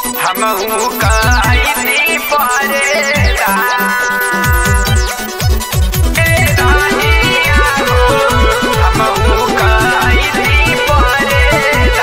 हमहू कहीं परेला ए रानिया हो हमहू कहीं परेला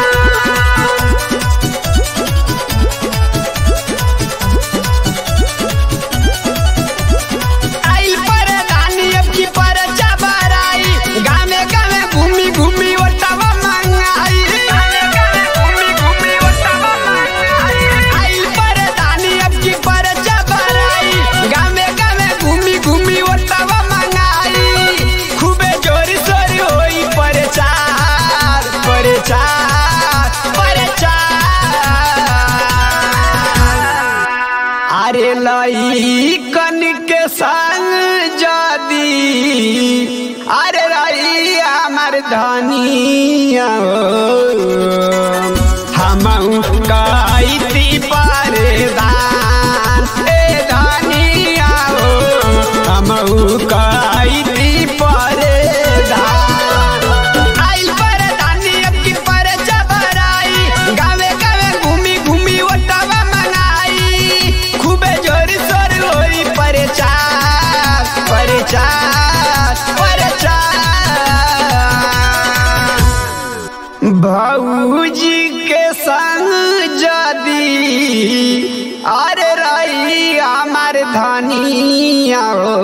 आइल पर दानी अब की पर चबराई गामे गामे घूमी घूमी ओटवा मंगाई घूमी घूमी ओटवा मंगाई आइल पर दानी अब की पर चबराई गामे गामे घूमी घूमी ओटवा मंगाई खूबे जोर सोर होई परचार परचार परचार अरे लई कन के संग जदी अरे रही हमार धनिया हम कईती परदान ए धनिया हो हम कईती परदान आइल परदानी अब की पर जबराई गावे गावे घूमी घूमी ओटवा मंगाई खूबे जोर सोर होई परचार परचार परचार भौजी के संग जदी अरे रही हमार धनिया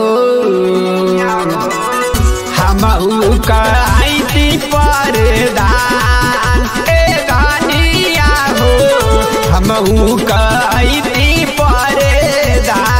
हमहू कईती परदान ए धनिया हो हमहू कईती परदान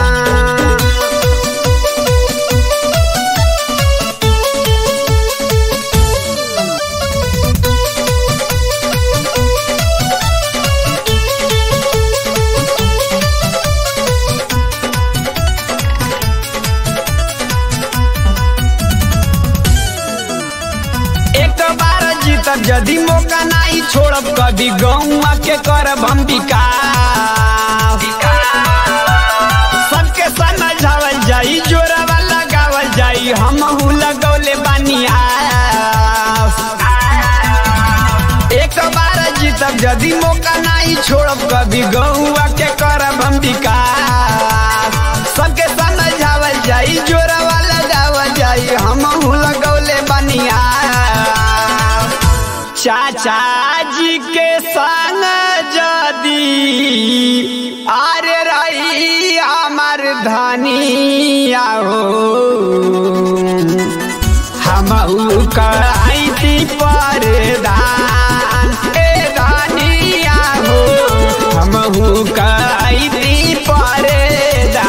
एक बार जीतब यदि मौका नहीं छोड़ब कभी गौआ के करब हम विकास सबके समझावल जाई जोरवा लगावल जाई हम लगौले बानी आस एक बार जीतब यदि मौका नहीं छोड़ब कभी गौआ के करब हम विकास सबके समझावल जाई जोरवा लगावल जाई हम लगौले बनिया चाचा जी के संग जदी अरे रही हमार धनिया हो हमहू कईती परदान ए धनिया हो हमहू कईती परदान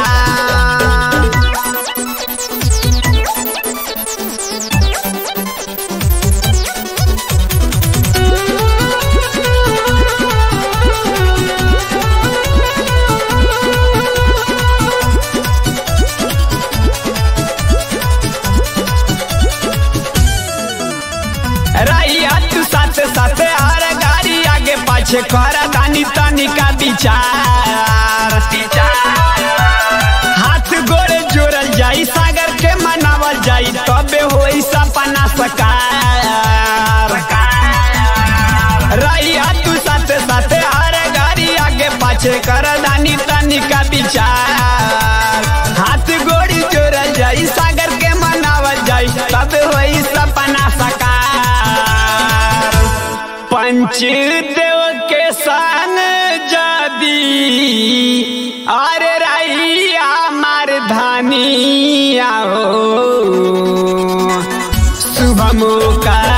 रैया तू साथ साथ हर गाड़ी आगे पाछे कर तानी तानी का विचार हाथ गोड़े जोड़ल जाई सागर के मनावल जाई तबे होई सपना सकार रैया तू साथ साथ हर गाड़ी आगे पाछे कर दानी तानी का विचार हाथ गोड़ी जोड़ल जाई सागर के मनावल जाई तबे होई सपना सकार पंचदेव के सन जदी अरे रही हमार धनिया हो शुभ मुका